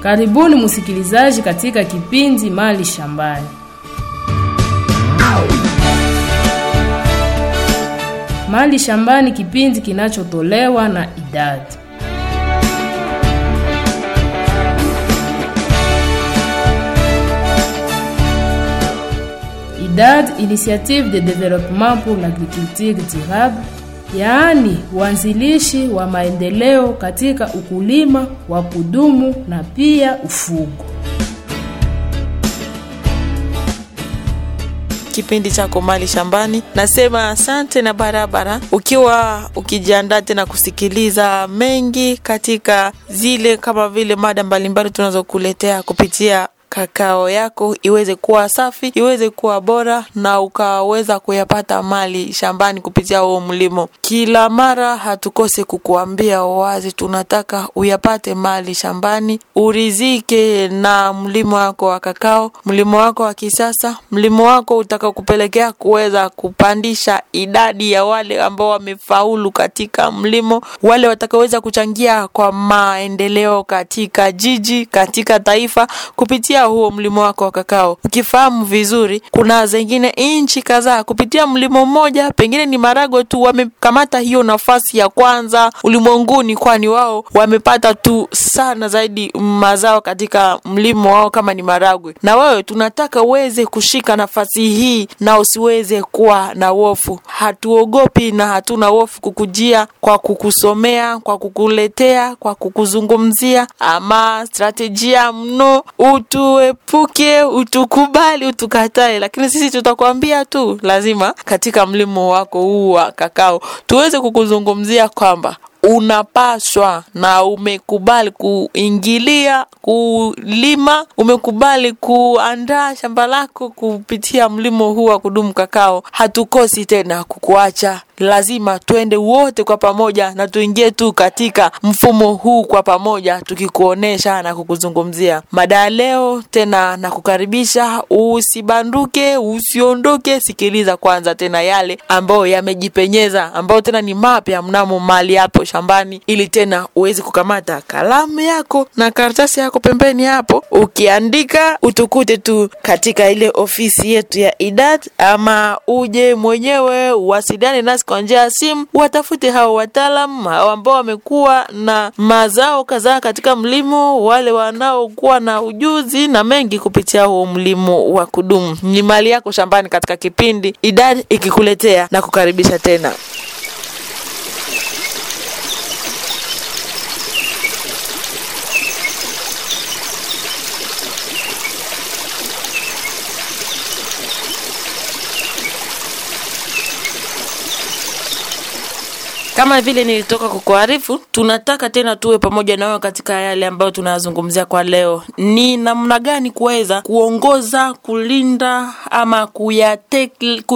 Karibuni msikilizaji katika kipindi Mali Shambani. Mali Shambani, kipindi kinachotolewa na idadi IDAD, Initiative de Développement pour l'Agriculture Durable, yaani uanzilishi wa maendeleo katika ukulima wa kudumu na pia ufugo. kipindi chako Mali Shambani. Nasema asante na barabara, ukiwa ukijiandaa tena kusikiliza mengi katika zile kama vile mada mbalimbali tunazokuletea kupitia kakao yako iweze kuwa safi, iweze kuwa bora, na ukaweza kuyapata mali shambani kupitia huo mlimo. Kila mara hatukose kukuambia wazi, tunataka uyapate mali shambani, urizike na mlimo wako wa kakao, mlimo wako wa kisasa, mlimo wako utakakupelekea kuweza kupandisha idadi ya wale ambao wamefaulu katika mlimo, wale watakaoweza kuchangia kwa maendeleo katika jiji, katika taifa kupitia huo mlimo wako wa kakao. Ukifahamu vizuri, kuna zingine nchi kadhaa kupitia mlimo mmoja, pengine ni Marago tu wamekamata hiyo nafasi ya kwanza ulimwenguni, kwani wao wamepata tu sana zaidi mazao katika mlimo wao kama ni Maragwe. Na wewe tunataka uweze kushika nafasi hii na usiweze kuwa na wofu. Hatuogopi na hatuna wofu kukujia kwa kukusomea, kwa kukuletea, kwa kukuzungumzia ama strategia mno utu uepuke utukubali utukatae, lakini sisi tutakwambia tu lazima katika mlimo wako huu wa kakao tuweze kukuzungumzia kwamba unapaswa na umekubali kuingilia kulima, umekubali kuandaa shamba lako kupitia mlimo huu wa kudumu kakao. Hatukosi tena kukuacha, lazima twende wote kwa pamoja na tuingie tu katika mfumo huu kwa pamoja, tukikuonesha na kukuzungumzia mada ya leo. Tena na kukaribisha, usibanduke, usiondoke, sikiliza kwanza tena yale ambayo yamejipenyeza, ambayo tena ni mapya mnamo mali hapo shambani, ili tena uweze kukamata kalamu yako na karatasi yako pembeni hapo, ukiandika utukute tu katika ile ofisi yetu ya idad, ama uje mwenyewe uwasiliane nasi kwa njia ya simu, watafute hao wataalam hao ambao wamekuwa na mazao kadhaa katika mlimo, wale wanaokuwa na ujuzi na mengi kupitia huo mlimo wa kudumu. Ni mali yako shambani, katika kipindi idad ikikuletea na kukaribisha tena. Kama vile nilitoka kukuarifu, tunataka tena tuwe pamoja nawe katika yale ambayo tunayazungumzia kwa leo. Ni namna gani kuweza kuongoza, kulinda ama kuyate,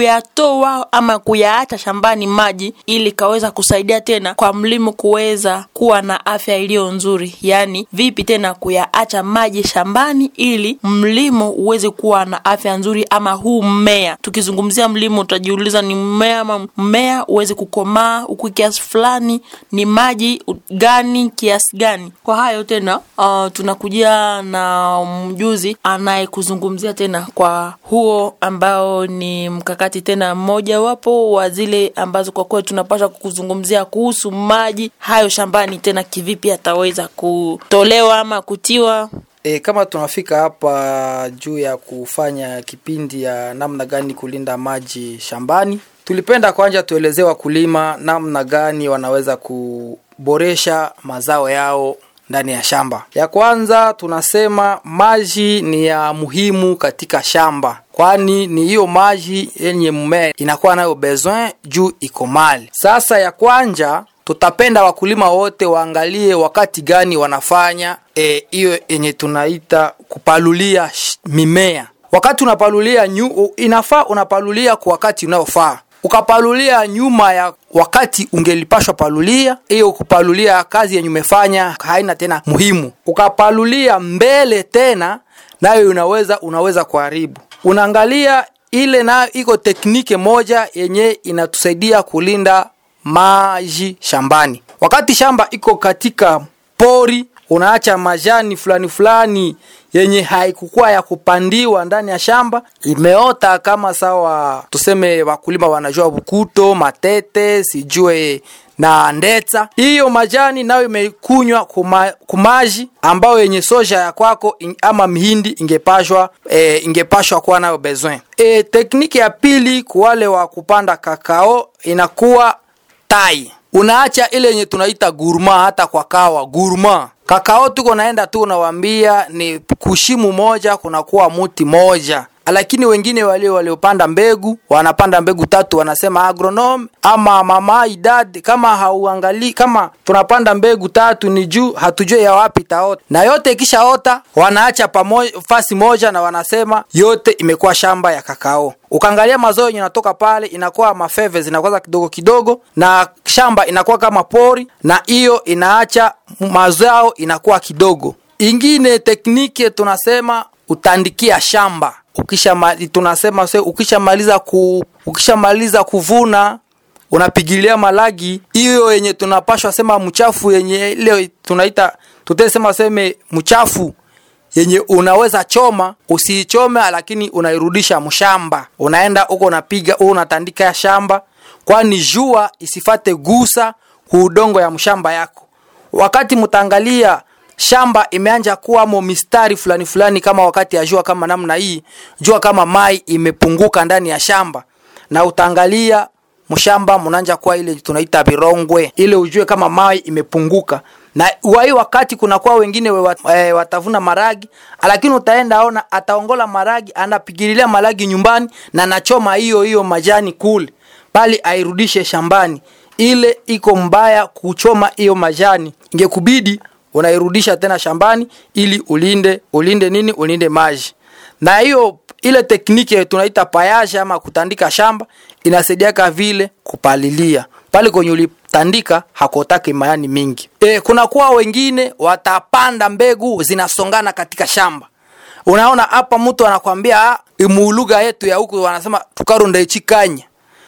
kuyatoa ama kuyaacha shambani maji ili kaweza kusaidia tena kwa mlimo kuweza kuwa na afya iliyo nzuri. Yaani vipi tena kuyaacha maji shambani ili mlimo uweze kuwa na afya nzuri, ama huu mmea. Tukizungumzia mlimo, utajiuliza ni mmea ama mmea uweze kukomaa huku kiasi fulani ni maji gani kiasi gani. Kwa hayo tena, uh, tunakujia na mjuzi anayekuzungumzia tena kwa huo ambao ni mkakati tena mmoja wapo wa zile ambazo kwa kweli tunapaswa kukuzungumzia kuhusu maji hayo shambani, tena kivipi ataweza kutolewa ama kutiwa E, kama tunafika hapa juu ya kufanya kipindi ya namna gani kulinda maji shambani, tulipenda kwanza tuelezee wakulima namna gani wanaweza kuboresha mazao yao ndani ya shamba. Ya kwanza tunasema maji ni ya muhimu katika shamba, kwani ni hiyo maji yenye mmea inakuwa nayo besoin juu iko mali. Sasa ya kwanja tutapenda wakulima wote waangalie wakati gani wanafanya hiyo e, yenye tunaita kupalulia mimea. Wakati unapalulia nyu, inafaa unapalulia kwa wakati unaofaa. Ukapalulia nyuma ya wakati ungelipashwa palulia, hiyo kupalulia kazi yenye umefanya haina tena muhimu. Ukapalulia mbele tena, nayo unaweza unaweza kuharibu. Unaangalia ile nayo iko teknike moja yenye inatusaidia kulinda maji shambani. Wakati shamba iko katika pori unaacha majani fulani fulani yenye haikukuwa ya kupandiwa ndani ya shamba imeota kama sawa tuseme wakulima wanajua bukuto matete sijue na ndeta hiyo majani nayo imekunywa kuma, kumaji ambayo yenye soja ya kwako in, ama mihindi ingepashwa e, ingepashwa kuwa nayo besoin e, tekniki ya pili kuwale wa kupanda kakao inakuwa tai unaacha ile yenye tunaita gurma hata kwa kawa gurma kakao tuko naenda tu unawambia ni kushimu moja kunakuwa muti moja lakini wengine walio waliopanda mbegu wanapanda mbegu tatu wanasema agronom ama mama idad kama hauangalii kama tunapanda mbegu tatu ni juu hatujue ya wapi taota na yote ikishaota wanaacha pamoja fasi moja na wanasema yote imekuwa shamba ya kakao ukaangalia mazao yenye natoka pale inakuwa mafeve zinakuwa kidogo kidogo na shamba inakuwa kama pori na hiyo inaacha mazao inakuwa kidogo ingine tekniki tunasema utandikia shamba ukisha tunasema se ukishamaliza ku ukishamaliza kuvuna unapigilia malagi hiyo yenye tunapashwa sema mchafu yenye ile tunaita tutesema seme mchafu yenye unaweza choma usiichome lakini unairudisha mshamba unaenda huko unapiga huko unatandika ya shamba kwani jua isifate gusa kuudongo ya mshamba yako wakati mtaangalia shamba imeanja kuwamo mistari fulani fulani kama wakati ya jua kama namna hii jua kama mai imepunguka ndani ya shamba na utaangalia mshamba mnaanja kuwa ile tunaita virongwe ile ujue kama mai imepunguka na wai wakati kunakuwa wengine we wat, e, watavuna maragi lakini utaenda ona ataongola maragi anapigililia maragi nyumbani na nachoma hiyo hiyo majani kule bali airudishe shambani ile iko mbaya kuchoma hiyo majani ingekubidi unairudisha tena shambani ili ulinde ulinde nini ulinde maji na hiyo ile tekniki tunaita payasha ama kutandika shamba inasaidiaka vile kupalilia pale kwenye ulitandika hakotaki mayani mingi e, kunakuwa wengine watapanda mbegu zinasongana katika shamba unaona hapa mtu anakwambia imuuluga yetu ya huku wanasema tukarundaichikanya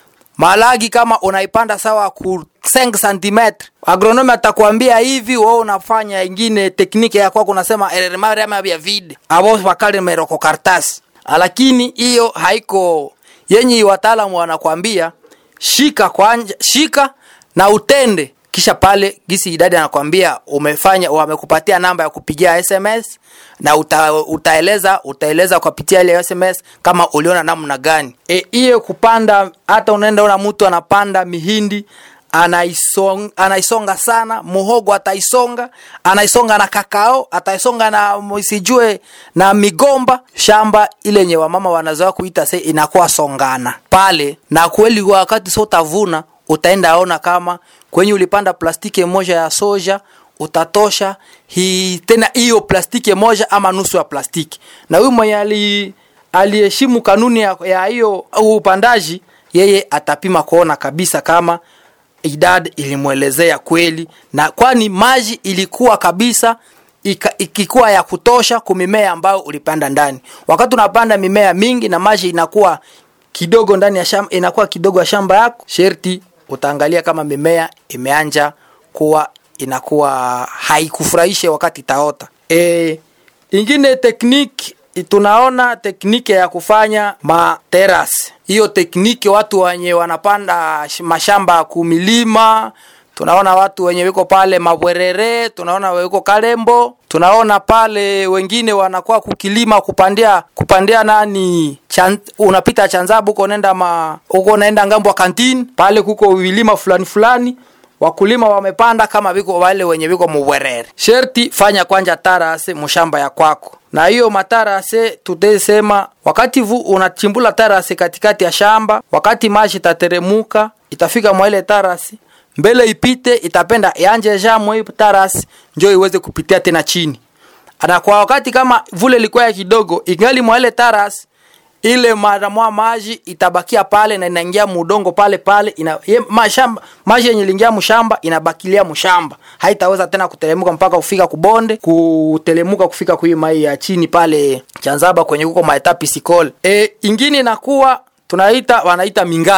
malagi kama unaipanda sawa ku 5 cm agronomi atakwambia hivi wewe unafanya ingine tekniki ya kwako unasema eremariama vya vide abo wakale meroko kartasi lakini hiyo haiko yenye wataalamu wanakwambia shika kwanja shika na utende kisha pale gisi idadi anakwambia umefanya wamekupatia namba ya kupigia sms na uta, utaeleza utaeleza kupitia ile sms kama uliona namna gani hiyo e, kupanda hata unaenda una mtu anapanda mihindi anaisonga, anaisonga sana muhogo ataisonga anaisonga na kakao ataisonga na sijue na migomba shamba ile yenye wamama wanazoea kuita se inakuwa songana pale na kweli wakati so utavuna utaenda ona kama kwenye ulipanda plastiki moja ya soja utatosha hi, tena hiyo plastiki moja ama nusu ya plastiki na huyu mwenye ali aliheshimu kanuni ya hiyo upandaji yeye atapima kuona kabisa kama idad ilimwelezea kweli na kwani maji ilikuwa kabisa ika, ikikuwa ya kutosha kumimea ambayo ulipanda ndani wakati unapanda mimea mingi na maji inakuwa kidogo ndani ya shamba inakuwa kidogo ya shamba yako sherti utaangalia kama mimea imeanja kuwa inakuwa haikufurahishe wakati itaota e, ingine tekniki tunaona tekniki ya kufanya materas hiyo tekniki watu wenye wanapanda mashamba kumilima tunaona watu wenye wiko pale mabwerere tunaona wiko kalembo tunaona pale wengine wanakuwa kukilima kupandia kupandia nani chan, unapita chanzabu uko nenda ma uko naenda ngambo wa kantini pale kuko vilima fulani fulani wakulima wamepanda kama viko wale wenye viko mubwerere sherti fanya kwanja tarase mushamba ya kwako na hiyo matarase tutesema wakati vu unachimbula tarase katikati ya shamba wakati maji itateremuka itafika mwaile tarasi mbele ipite itapenda yanje jamwe hii tarasi njo iweze kupitia tena chini na kwa wakati kama vule ilikuwa ya kidogo ingali mwaile tarasi ile maramwa maji itabakia pale na inaingia mudongo pale pale ina, ye, mashamba maji yenye lingia mshamba inabakilia mshamba haitaweza tena kutelemuka mpaka kufika kubonde kutelemuka kufika kui mai ya chini pale chanzaba kwenye kuko maetapi sikole e, ingine inakuwa tunaita wanaita mingazi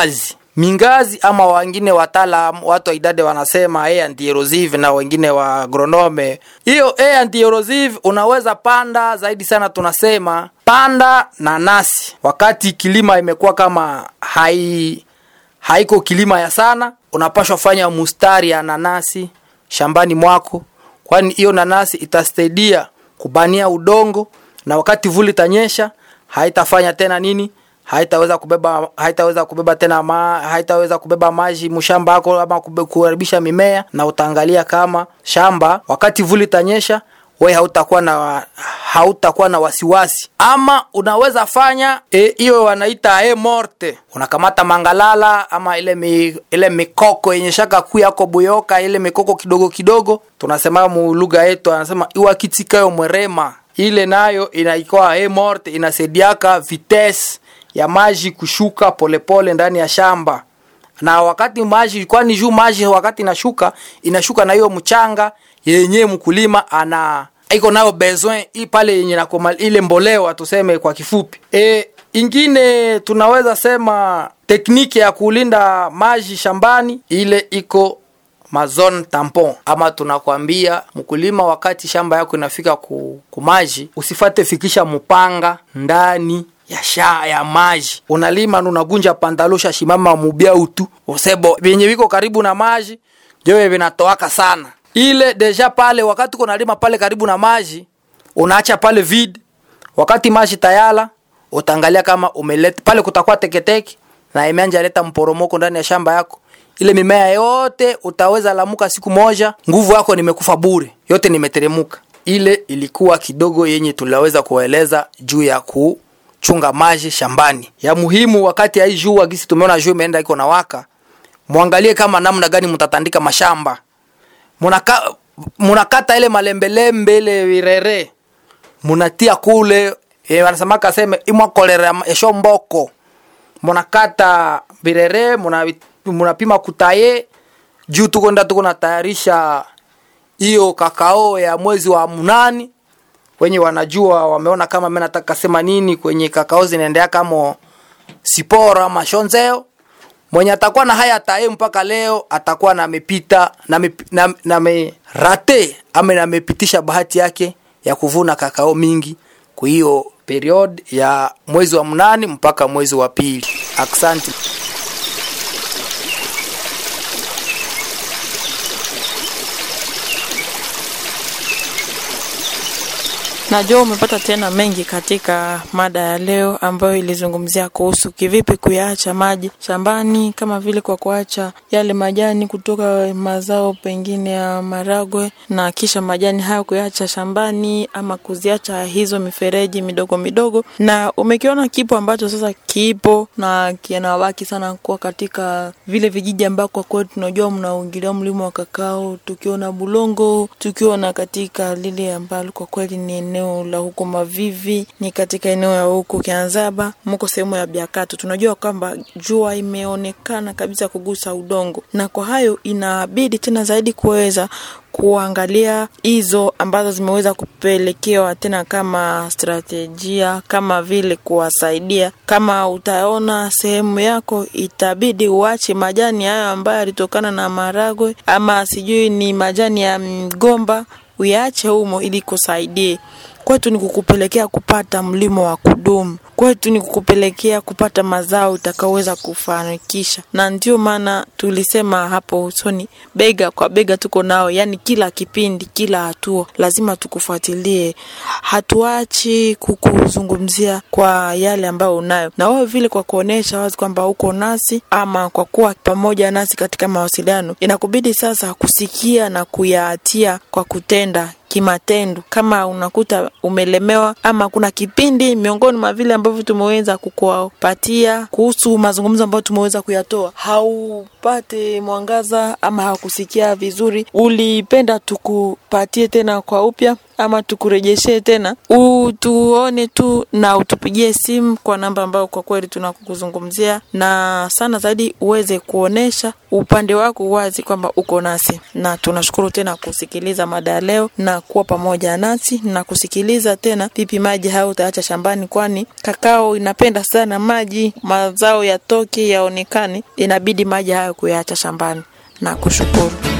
mingazi ama wengine wataalam watu wa idadi wanasema air and erosive na wengine wa agronome hiyo air and erosive unaweza panda zaidi sana tunasema panda nanasi wakati kilima imekuwa kama hai haiko kilima ya sana unapashwa fanya mustari ya nanasi shambani mwako kwani hiyo nanasi itasaidia kubania udongo na wakati vuli itanyesha haitafanya tena nini haitaweza kubeba haitaweza kubeba tena ma, haitaweza kubeba maji mshamba wako ama kube- kuharibisha mimea na utaangalia kama shamba wakati vuli itanyesha we hautakuwa na hautakuwa na wasiwasi ama unaweza fanya hiyo e, wanaita e morte unakamata mangalala ama ile mi, ile mikoko yenye shaka kuu yako buyoka ile mikoko kidogo kidogo tunasema mu lugha yetu anasema iwakitikayo mwerema ile nayo inaikuwa e morte inasaidiaka vitesse ya maji kushuka polepole pole ndani ya shamba na wakati maji kwani juu maji wakati inashuka inashuka na hiyo mchanga yenye mkulima ana iko nayo besoin hii pale yenye nakoma ile mbolewa tuseme kwa kifupi e, ingine tunaweza sema tekniki ya kulinda maji shambani ile iko mazone tampon ama tunakwambia mkulima wakati shamba yako inafika ku, kumaji usifate fikisha mpanga ndani ya sha ya maji unalima unagunja pantalosha shimama mubia utu usebo vyenye viko karibu na maji jowe vinatoaka sana ile deja pale wakati uko nalima pale karibu na maji unaacha pale vid wakati maji tayala utaangalia kama umeleta pale kutakuwa teketeke na imeanja leta mporomoko ndani ya shamba yako ile mimea yote utaweza lamuka siku moja nguvu yako nimekufa bure yote nimeteremuka ile ilikuwa kidogo yenye tunaweza kueleza juu ya ku chunga maji shambani ya muhimu wakati ya hii jua gisi tumeona jua imeenda iko na waka mwangalie kama namna gani mtatandika mashamba munaka munakata ile malembelembe ile virere munatia kule e, wanasemaka seme imwakolera esho mboko munakata virere muna, munapima kutaye juu tuko nda tuko natayarisha hiyo kakao ya mwezi wa munani wenye wanajua wameona kama mimi nataka sema nini kwenye kakao zinaendea kama siporo ama shonzeo mwenye atakuwa na haya tae mpaka leo atakuwa na amepita na, me, na, na me rate ama namepitisha bahati yake ya kuvuna kakao mingi kwa hiyo period ya mwezi wa mnane mpaka mwezi wa pili asante Najua umepata tena mengi katika mada ya leo ambayo ilizungumzia kuhusu kivipi kuyaacha maji shambani, kama vile kwa kuacha yale majani kutoka mazao pengine ya maragwe, na kisha majani hayo kuyaacha shambani ama kuziacha hizo mifereji midogo midogo. Na umekiona kipo ambacho sasa kipo na kinawabaki sana kuwa katika vile vijiji ambako kwa kweli tunajua mnaingilia mlimo wa kakao, tukiona Bulongo, tukiona katika lile ambalo kwa kweli ni eneo la huko Mavivi, ni katika eneo ya huko Kianzaba, mko sehemu ya Biakato. Tunajua kwamba jua imeonekana kabisa kugusa udongo, na kwa hayo inabidi tena zaidi kuweza kuangalia hizo ambazo zimeweza kupelekewa tena kama strategia, kama vile kuwasaidia. Kama utaona sehemu yako, itabidi uache majani hayo ambayo yalitokana na maragwe ama sijui ni majani ya mgomba, uyaache humo ili kusaidie kwetu ni kukupelekea kupata mlimo wa kudumu kwetu ni kukupelekea kupata mazao utakaoweza kufanikisha na ndio maana tulisema hapo usoni bega kwa bega tuko nao yani kila kipindi kila hatua lazima tukufuatilie hatuachi kukuzungumzia kwa yale ambayo unayo na wewe vile kwa kuonyesha wazi kwamba uko nasi ama kwa kuwa pamoja nasi katika mawasiliano inakubidi sasa kusikia na kuyatia kwa kutenda kimatendo kama unakuta umelemewa ama kuna kipindi miongoni mwa vile ambavyo tumeweza kukupatia kuhusu mazungumzo ambayo tumeweza kuyatoa haupate mwangaza ama hakusikia vizuri ulipenda tukupatie tena kwa upya ama tukurejeshe tena utuone tu na utupigie simu kwa namba ambayo kwa kweli tunakuzungumzia na sana zaidi uweze kuonesha upande wako wazi kwamba uko nasi na tunashukuru tena kusikiliza mada ya leo na kuwa pamoja nasi na kusikiliza tena pipi maji hayo utaacha shambani kwani kakao inapenda sana maji mazao yatoke yaonekane inabidi maji hayo kuyaacha shambani na kushukuru